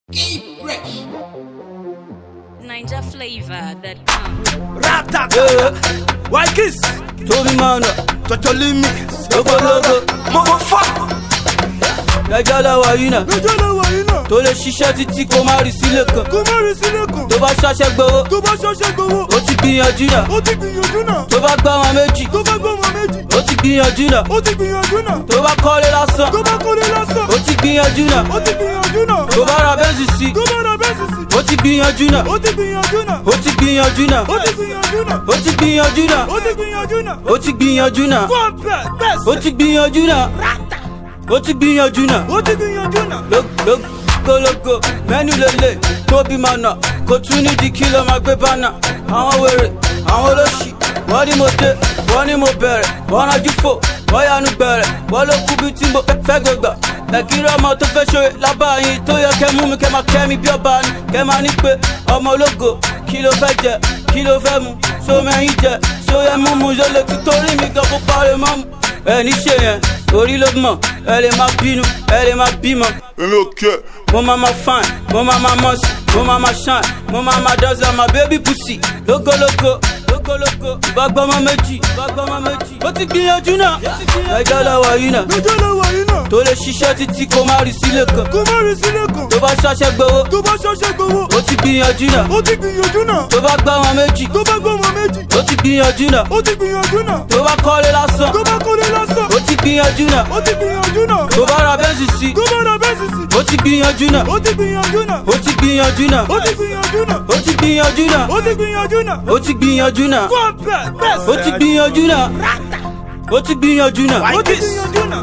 Ninja flavor that comes. Ratata. White kiss. Torí máa nà Tọ́jọ́lé mi. lógólógó. Motherfucker. Ẹjọ́ lọ́wọ́ yìí náà Lọ́jọ́ lọ́wọ́ yìí náà. tó lè ṣiṣẹ́ títí kó má rí sílé kan. Kó má rí sílé kan. Tó bá ṣaṣẹ́ gbowó, Tó bá ṣọṣẹ́ gbowó. ó ti gbìyànjú náà. Ó ti gbìyànjú náà. Tó bá gbọ́ wọn méjì, Tó bá gbọ́ ọmọ méjì. ó ti gbìyànjú náà. Ó ti gbìyànjú náà. Tó bá kọ́lé lásán, Tó bá kọ́lé lásán. ó ti gbìyànjú náà. Ó ti gbìyànjú náà. Tó bá ra bẹ́ǹsì sí, Tó bá ra bẹ́ẹ̀sì sí. ó ti gbìyànjú náà. Ó ti gbìyànjú náà. Ó ti gbìyànjú náà. Ó ti gbìyànjú náà. Ó ti gbìyànjú náà. Ó ti gbìyànjú náà. Ó ti gbìyànjú náà. Go on bẹ́ẹ̀ bẹ́ẹ̀ Ó ti gbìyànjú náà. Ó ti gbìyànjú náà. Ó ti gbìyànjú náà. lógólógó mẹ́nu lélẹ̀ tóbi máa nà kó tún nídìí kí ló máa gbé bánà àwọn wèrè àwọn olóṣì wọ́n ní mo dé wọ́n ní mo bẹ̀rẹ̀ wọ́n rájú fò wọ́n yanu gbẹ̀rẹ̀ wọ́n ló kú bí tí mo fẹ́ gbégbà ẹ̀kírí ọmọ tó fẹ́ ṣe lábàáyín tó yẹ kẹ́ mú mi kẹ́ máa kẹ́ mi bí ọba ni kẹ́ máa ní pé ọmọ ológo kí ló fẹ́ jẹ kí ló fẹ́ mu ṣó mẹ́yìn jẹ ṣó yẹ mú mu ṣó lè ti torí mi gan kó parí mọ́ mu ẹ ní ṣe yẹn orí ló mọ̀ ẹ lè máa bínú ẹ lè máa bímọ Èmi ò kẹ́. mo ma ma fine mo ma ma must mo ma ma shine mo ma ma dance like my baby pussy lógólógó lógólógó ìbágbọ́mọ méjì ìbágbọ́mọ méjì. ó ti gbìyànjú náà ẹjọ́ lọ́wọ́ yìí náà Lọ́jọ́ lọ́wọ́ yìí náà. tó lè ṣiṣẹ́ títí kó má rí sílé kan Kó má rí sílé kan. tó bá ṣaṣẹ́ gbowó Tó bá ṣọṣẹ́ gbowó. ó ti gbìyànjú náà Ó ti gbìyànjú náà. tó bá gbọ́ wọn méjì Tó bá gbọ́ ọmọ méjì. ó ti gbìyànjú náà Ó ti gbìyànjú náà. tó bá kọ́lé lásán Tó bá kọ́lé lásán. ó ti gbìyànjú náà Ó ti gbìyànjú náà. tó bá ra bẹ́ǹsì sí Tó bá ra bẹ́ẹ̀sì sí. ó ti gbìyànjú náà Ó ti gbìyànjú náà. ó ti gbìyànjú náà Ó ti gbìyànjú náà. ó ti gbìyànjú náà Ó ti gbìyànjú náà. ó ti gbìyànjú náà. Go on bẹ́ẹ̀ bẹ́ẹ̀ ó ti gbìyànjú náà ó ti gbìyànjú náà Ó ti gbìyànjú náà.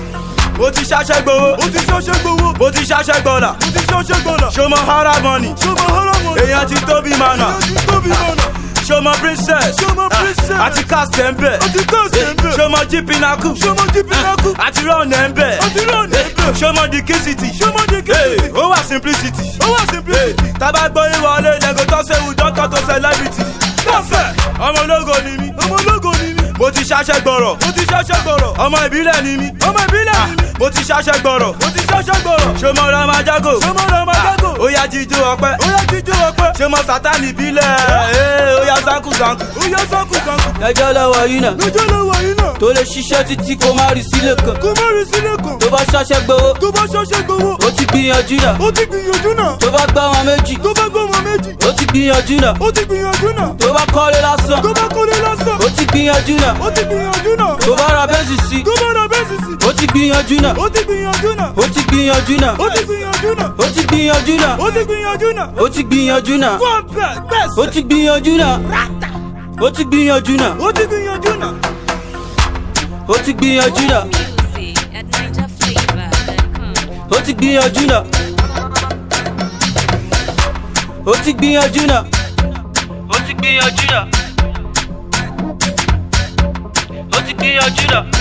mo ti ṣaṣẹ́ gbowó Ó ti ṣọṣẹ́ gbowó. mo ti ṣaṣẹ́ gbọ́dà Ó ti ṣọṣẹ́ gbọ́dọ̀. ṣọmọ hara money Ṣọmọ haramu. èèyàn ti tóbi mànà Èèyàn ti tóbi mọ̀nà. ṣọmọ princess Ṣọmọ princess. àti cast ẹ̀ ń bẹ̀ Ó ti kọ́ sí ẹ̀ńbẹ̀. ṣọmọ jípinaku Ṣọmọ jípinaku. àti rọ́ọ̀nù ẹ̀ ń bẹ̀ Ó ti rán ẹ̀ńbẹ̀. ṣọmọ dikisiti Ṣọmọ dikisiti. ó wà simplicity Ó wà simplicity. tábà gbọ́ ìwọlé lẹ́gò tó ṣe wù dọ́tọ̀ tó celebrity Kọ́fẹ̀. ọmọ ológo ni mí Ọmọ ológo ni mí. mo ti ṣaṣẹ́ gbọ́rọ̀ Mo ti ṣọṣẹ́ gbọ̀rọ̀. ọmọ ìbílẹ̀ ni mí Ọmọ ìbílẹ̀ ni mí. mo ti ṣaṣẹ́ gbọ́rọ̀ Mo ti ṣọṣẹ́ gbọ̀rọ̀. ṣọmọ ramajago Ṣọmọ Ramajago. ó yá jíjó ọpẹ́ Ó yá jíjó ọpẹ́. ṣọmọ sátani ìbílẹ̀ ee, ó yá zanku zanku Ó yá sánkù sánkù. ẹjọ́ lọ́wọ́ yìí náà Lọ́jọ́ lọ́wọ́ yìí náà. tó lè ṣiṣẹ́ títí kó má rí sílé kan Kó má rí sílé kan. tó bá ṣaṣẹ́ gbowó Tó bá ṣọṣẹ́ gbowó. ó ti gbìyànjú náà Ó ti gbìyànjú náà. tó bá gbọ́ wọn méjì Tó bá gbọ́ ọmọ méjì. ó ti gbìyànjú náà Ó ti gbìyànjú náà. tó bá kọ́lé lásán Tó bá kọ́lé lásán. ó ti gbìyànjú náà Ó ti gbìyànjú náà. tó bá ra bẹ́ǹsì sí Tó bá ra bẹ́ẹ̀sì sí. ó ti gbìyànjú náà Ó ti gbìyànjú náà. ó ti gbìyànjú náà Ó ti gbìyànjú náà. ó ti gbìyànjú náà Ó ti gbìyànjú náà. ó ti gbìyànjú náà Go on bẹ́ẹ̀ bẹ́ẹ̀ ó ti gbìyànjú náà ó ti gbìyànjú náà Ó ti gbìyànjú náà. ó ti gbìyànjú náà Music at Ninja flavor that comes. ó ti gbìyànjú náà ó ti gbìyànjú náà ó ti gbìyànjú náà ó ti gbìyànjú náà.